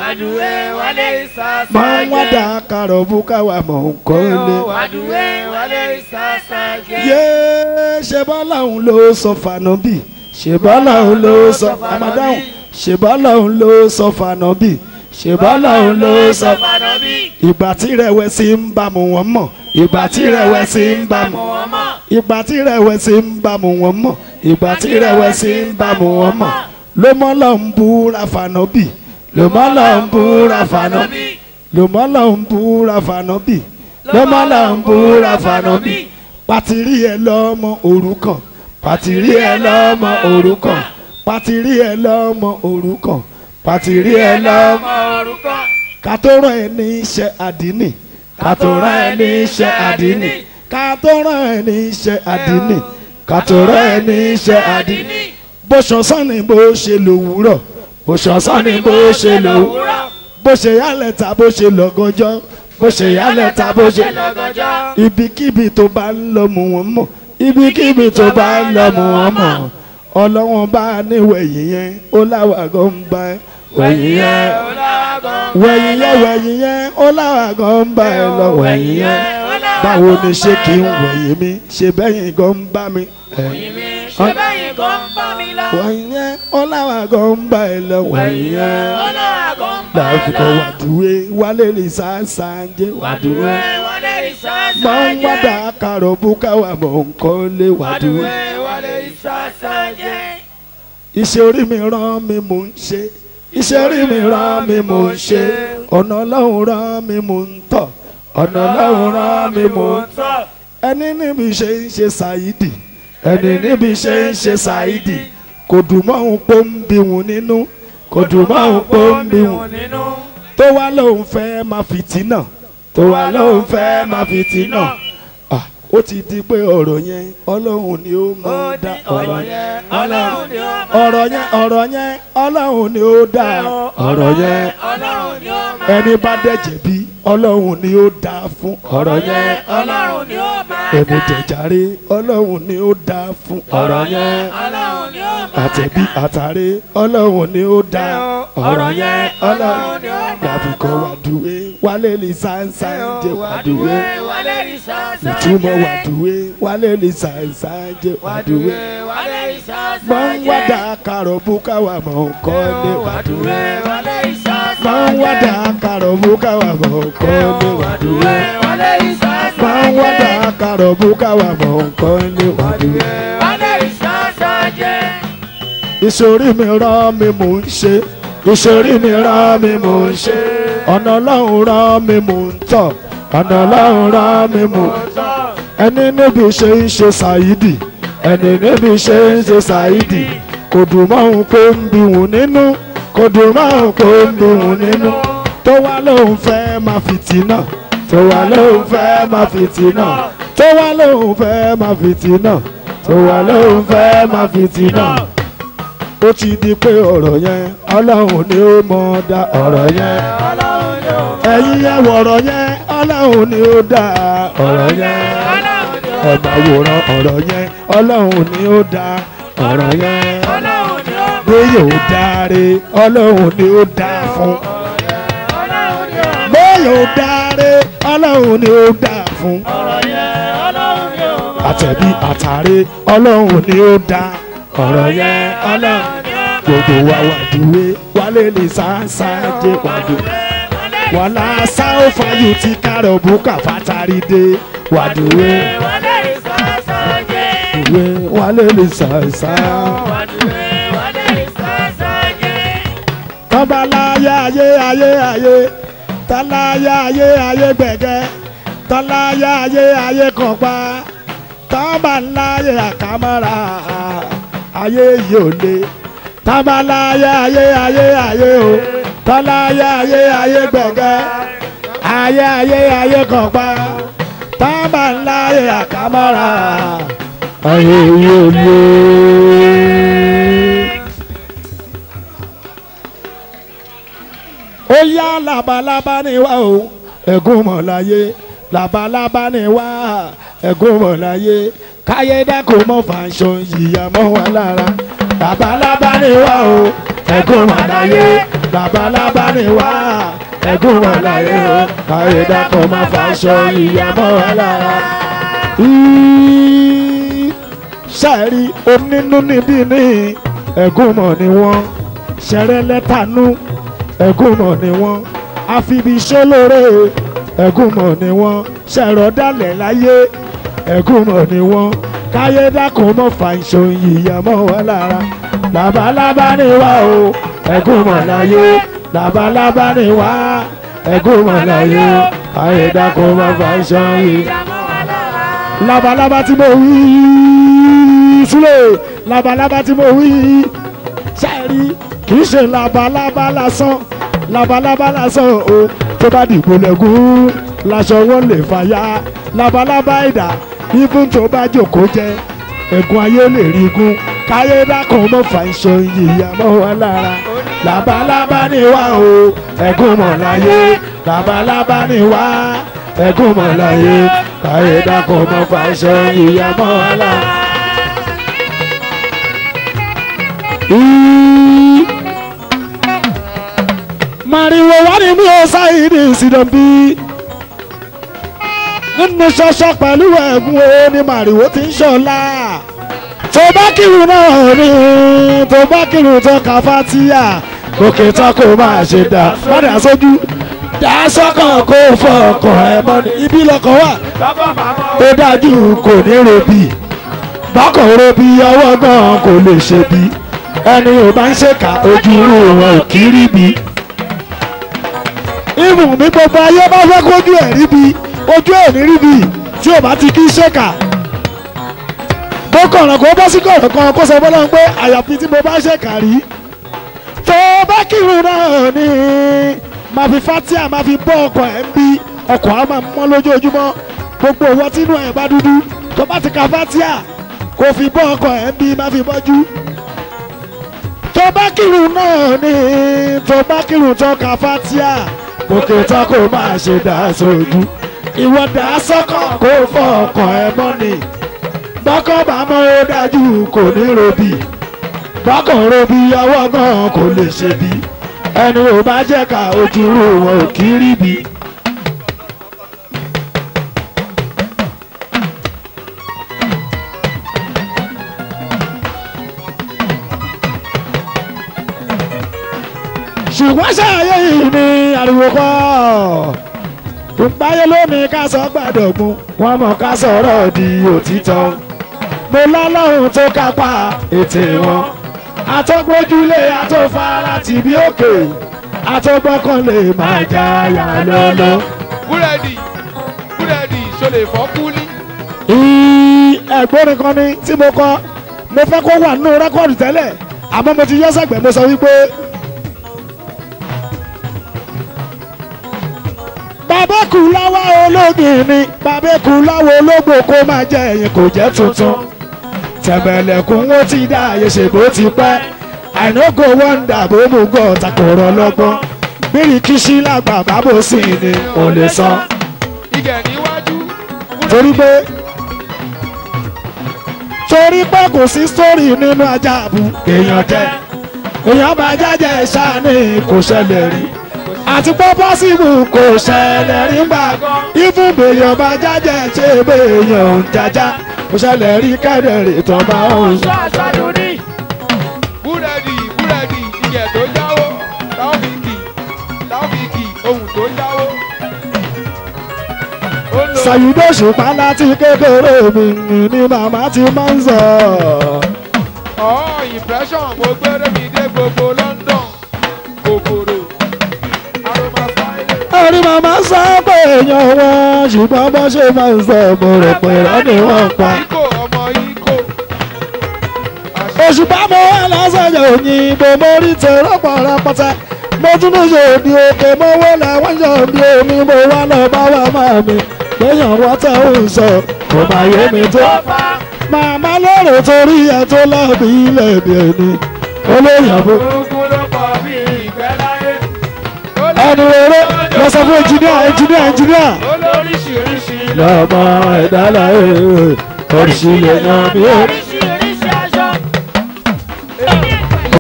wàdúwé wálé ìsásá máa ń wádà kárọ̀ búkà wà mọ̀ nǹkan lé. wàdúwé wálé ìsásá jẹ́. yéé ṣe bọ́lá òun ló sọ fànàbì ṣe bọ́lá òun ló sọ àmàdáhùn ṣe bọ́lá òun ló sọ fànàbì ṣe bọ́lá òun ló sọ fànàbí. ìgbà tí rẹ̀wẹ̀sì ń bá mu wọ́n mọ̀ ìgbà tí rẹ̀wẹ̀sì ń bá mu wọ́n mọ̀. ìgbà tí rẹ̀wẹ̀sì ń bá mu wọ́n mọ̀ ìgbà tí rẹ̀wẹ̀sì ń bá mu wọ́n mọ̀ ló mọ́ lọ ń búra fànàbì ló mọ́ lọ ń búra fànàbì ló mọ́ lọ ń búra fànàbì ló mọ́ lọ ń búra fànàbì pàtìrí ẹ lọ́mọ òrukàn pàtìrí ẹ lọ́mọ òrukàn pàtìrí ẹ lọ́mọ òrukàn pàtìrí ẹ lọ́mọ orúkọ. ká tó rán ẹ ní iṣẹ́ àdínì ká tó rán ẹ ní iṣẹ́ àdínì ká tó rán ẹ ní iṣẹ́ àdínì ká tó rán ẹ ní iṣẹ́ àdínì bó ṣọ̀sán ni bó ṣe lòwúrọ̀ bó ṣọ̀sán ni bó ṣe lòwúrọ̀ bó ṣe yálẹ̀ ta bó ṣe lọ́gọ́jọ́ bó ṣe yálẹ̀ ta bó ṣe lọ́gọ́jọ́. ibikíbi tó bá ń lọ mú wọn mọ̀ ibikíbi tó bá ń lọ mú wọn mọ̀ ọlọ́wọ́n bá níwẹ̀yìn yẹn ó láwàgọ́ ń bá ẹ wẹ̀yìn yẹn wẹ̀yìn yẹn wẹ̀yìn yẹn ó láwàgọ́ ń bá ẹ lọ wẹ̀yìn yẹn báwo ni ṣé kí n wẹ̀yìn mi ṣe bẹ́yìn gan ń bá mi ẹ̀yìn ṣé bẹ́yìn kan ń bá mi lọ. wẹ̀yìn yẹn ó láwàgọ́ ń bá ẹ lọ wẹ̀yìn yẹn ọlọ́wà kan ń bá mi láfikọ́ lọ. wàdúwé wálé lè sáńsáńjé wàdúwé wàdúwé wálé ìsásá máa ń jẹ́. wádà kárọ̀ búkáwà mọ̀ nǹkan lé wàdúwé. wàdúwé wálé ìsásá jẹ́. iṣẹ́ orí mi rán mi mò ń ṣe iṣẹ́ orí mi rán mi mò ń ṣe ọ̀nà ọlọ́run rán mi mò ń tọ̀ ọ̀nà ọlọ́run rán mi mò ń tọ̀ ẹni níbi ṣe ń ṣe ṣàìdì ẹni níbi ṣe ń ṣe ṣàìdì kò dùn mọ́ òun pó ń bí wọn nínú kò dùn mọ́ òun pó ń bí wọn nínú. tó wá lóun fẹ́ máa fìtínà tó wá lóun fẹ́ máa fìtínà Ah, ó ti di pé ọ̀rọ̀ yẹn ọlọ́run ni ó máa dá ọ̀rọ̀ yẹn ọlọ́run ni ó máa ọ̀rọ̀ yẹn ọ̀rọ̀ yẹn ọlọ́run ni ó dá ọ̀rọ̀ yẹn ọlọ́run ni ó máa ẹni bá dẹ̀jẹ̀ bí ọlọ́run ni ó dá fún ọ̀rọ̀ yẹn ọlọ́run ni ó máa ẹni jẹ̀járe ọlọ́run ni ó dá fún ọ̀rọ̀ yẹn ọlọ́run ni ó máa àtẹ̀bí àtàrẹ ọlọ́run ni ó dá ọ̀rọ̀ yẹn ọlọ́run ni ó máa gbàfikọ́ wàdúwé wálé lè sáńsáń jẹ wàdúwé wálé ìsásá ìtumọ̀ wàdúwé wálé lè sáńsáń jẹ wàdúwé wálé ìsásá máa ń wádà kárọ̀ búkáwà mọ̀ nǹkan lé wàdúwé wálé ìsásá máa ń wádà kárọ̀ búkáwà mọ̀ nǹkan lé wàdúwé wálé ìsásá máa ń wádà kárọ̀ búkáwà mọ̀ nǹkan lé wàdúwé. wálé ìsásá jẹ́. ìṣòrí mi rán mi mò ń ṣe ìṣòrí mi rán mi mò ń ṣe ọ̀nà ọlọ́run rán mi mò ń tọ̀ ọ̀nà ọlọ́run rán mi mò ń tọ̀ ẹni níbi ṣe ń ṣe ṣàìdì ẹni níbi ṣe ń ṣe ṣàìdì kò dùn mọ́ òun kó ń bí wọn nínú kò dùn mọ́ òun kó ń bí wọn nínú tó wá lóun fẹ́ máa fìtínà tó wá lóun fẹ́ máa fìtínà tó wá lóun fẹ́ máa fìtínà tó wá lóun fẹ́ máa fìtínà ó ti di pé ọ̀rọ̀ yẹn ọlọ́run ni ó mọ̀ dá ọ̀rọ̀ yẹn ọlọ́run ni ó ẹ̀yin yẹn wọ̀rọ̀ yẹn ọlọ́run ni ó dá ọ̀rọ̀ yẹn ọlọ́run ni ó ẹ̀bà wòran ọ̀rọ̀ yẹn ọlọ́run ni ó dá ọ̀rọ̀ yẹn ọlọ́run ni ó bí yóò dáre ọlọ́run ni ó dá fún ọlọ́run ni ó bí yóò dáre ọlọ́run ni ó dá fún ọ̀rọ̀ yẹn ọlọ́run ni ó àtẹ̀bí àtàrẹ ọlọ́run ni ó dá ọ̀rọ̀ yẹn ọlọ́run gbogbo wa wàdúwé wálé lè sáńsá jẹ wàdúwé wàlá sáó fàyè tí kárọ̀ bùkà fàtàrí dé wàdúwé wálé ìsásá jẹ́. ìwé wálé lè sáńsá. wàdúwé wálé ìsásá jẹ́. tọ́ba láyé ayé ayé ayé tọ́láyé ayé ayé gbẹ̀gẹ́ tọ́láyé ayé ayé kọ̀pá tọ́ba láyé àkàmọ́ra ayé yìí ò le tọ́ba láyé ayé ayé ayé o tọ́láyé ayé ayé gbẹ̀gẹ́ ayé ayé ayé kọ̀pá tọ́ba láyé àkàmọ́ra ayé yìí ò le. ó yá labalábá ni wá o ẹ̀gún mọ̀ láyé labalábá ni wá ẹ̀gún mọ̀ láyé káyé dákò mọ́ fàṣọ ìyá mọ́ wa lára labalábá ni wá o ẹ̀gún mọ̀ láyé labalábá ni wá ẹ̀gún wà láyé o káyé dákọ̀ má fàṣọ ìyá mọ́ wa lára. Í- ṣáàrí onínú níbí ní ẹ̀gúnmọ̀ ni wọ́n ṣẹ̀rẹ̀ lẹ́tànú ẹ̀gúnmọ̀ ni wọ́n àfibiṣẹ́ lóore ẹ̀gúnmọ̀ ni wọ́n ṣẹ̀rọ̀ dálẹ̀ láyé ẹ̀gúnmọ̀ ni wọ́n káyé dákun mọ́ fà ìṣòyìn ìyá mọ́ wa lára labalábá ni wá o ẹ̀gúnmọ̀ láyé labalábá ni wá ẹ̀gúnmọ̀ láyé káyé dákun mọ́ fà ìṣòyìn labalábá tí mo wí sílẹ̀ labalábá tí mo wí sẹ́ẹ̀rí kì í ṣe labalábá lásán labalábá lásán o tó bá dìbò lẹ́gùn laṣọ wọn lè fàya labalábá ìdá ibùn tó bá jòkó jẹ ẹ̀gún ayé lè rí gún káyé dákun mọ́ fà ìṣọ ìyá mọ́ wa lára labalábá ni wá o ẹ̀gún mọ̀ láyé labalábá ni wá ẹ̀gún mọ̀ láyé káyé dákun mọ́ fà ìṣọ ìyá mọ́ wa lára. Í- Màrìwò wá ní mi ò sáyidì ìsìdọ̀bí. Nínú ṣọṣọ pẹ̀lú ẹ̀gún o ni màrìwò ti ń ṣọlá. Tó bá kírun náà ni tó bá kírun tó ka fátíà. Gòkè tán kò máa ṣe dà padà sójú. Dà sọ́kàn kó fọ ọkàn ẹ̀ mọ́ ni ibi lọkàn wà. Lọ́kọ̀ màmá. Ó dájú kò ní robì. Bákan robì ọwọ́ gan kò lè ṣe bí. Ẹni ò bá ń ṣèkà ojú wọn ò kí rí bí ìmù mi gbogbo ayé bá fẹ́ kójú ẹ̀ ríbi ojú ẹ̀ ní ríbi tí ò bá ti kí ṣèkà bó kọ̀rọ̀ kó bọ́ sí kọ̀rọ̀ kan kó sọ fọlọ́run pé àyàfi tí mo bá ṣèkà rí tó bá kírun náà ni máa fi fatia máa fi bọ́ ọkọ̀ ẹ̀ ń bí ọkọ̀ á máa mọ́ lójoojúmọ́ gbogbo owó tínú ẹ̀ bá dúdú tó bá ti ka fatia kò fi bọ́ ọkọ̀ ẹ̀ ń bí máa fi bọ́jú tó bá kírun náà ni tó bá kírun tó ka fatia gòkè tán kò máa ṣe dá sójú ìwọ dá sọ́kàn kó fọ ọkàn ẹ mọ́ ni bọ́kàn bá mọ́ ó dájú kò ní robì bọ́kàn robì ọwọ́ gan kò lè ṣe bí ẹni ò bá jẹ́ ká ojú rú wọn ò kí rí bí. ṣùgbọ́n ṣàyẹ̀ yìí ni ariwo kọ́ ìpáyé lónìí ká sọ gbàdọ̀gún wọn mọ̀ ká sọ̀rọ̀ di òtítọ́ mo lọ́lọ́run tó kápá ètè wọn àtọ́gbójúlé àtọ́fara tìbí òkè àtọ́gbọ́kànlé máa jáyà lọ́lọ́. búrẹ́dì búrẹ́dì ṣọlẹ̀ fọ́ kúlí. Ì- ẹ̀gbọ́n kan ni tí mo kọ mo fẹ́ kó wà nínú rẹ́kọ̀dù tẹ́lẹ̀ àmọ́ mo ti yọ sẹ́gbẹ̀ẹ́ mo sọ wípé. bàbá kù láwa ológin ni bàbá kù láwa ológbò kó máa jẹ ẹ̀yìn kò jẹ́ tuntun tẹ̀mẹ̀lẹ̀kùn wọn ti dá àyè ṣe bó ti pẹ́ àìnógò wọ́ndà bó mú gọ́ takòrò lọ́gbọ́n bíríkìṣí làgbà bábò sí ni ò lè sọ igẹ̀ níwájú. torí pé torí pé kò sí sórí nínú ajá àbú èèyàn jẹ èèyàn bá jájẹ ìṣáni kò ṣẹlẹ̀ rí àti pé pọ́sibù kò ṣẹlẹ̀ rí gbà ìfún bèèyàn bá jájẹ ṣe bèèyàn ń jájá kò ṣẹlẹ̀ rí kẹ́dẹ̀rì tó bá ń sọ. Aṣáájú ní. búrẹ́dì búrẹ́dì igẹ̀ tó jáwó táwọ́fíìkì táwọ́fíìkì ohun tó jáwó. ó lo Ṣàyídé ṣùpá láti kékeré mi ni màmá ti máa ń sọ. ọ̀ impression mo gbére mi dé gbogbo London kòkòrò aroma fáìlì. Orí màmá sọ pé èèyàn wọn ṣùgbọ́n bó ṣe máa ń sọ mo rò pé irọ́ ni wọ́n pa. Ikó ọmọ Ikó. òṣùpá mo wá lọ́sọ̀yọ̀ òyìnbó mo rí tèrò pọ̀ rẹpẹtẹ mo tún ní ṣe òdì òkè mo wó làwọn yọ bí omi mo wá lọ bá wà máa mi lẹ́yìn wọ́n tẹ̀ ń sọ kò má yé mi tó. màmá lérò torí ẹ tó lọ́ọ̀bì ilẹ̀ bí ẹni olóyìnbó Ogun ló pọ̀ bí ìgbẹ́ láyé. ẹni rere lọ sọ fún ẹnjìníà ẹnjìníà ẹnjìníà Olóríṣiríṣi lọ́mọ ẹ̀dá láyé oríṣiríṣi èèyàn mi ò rí.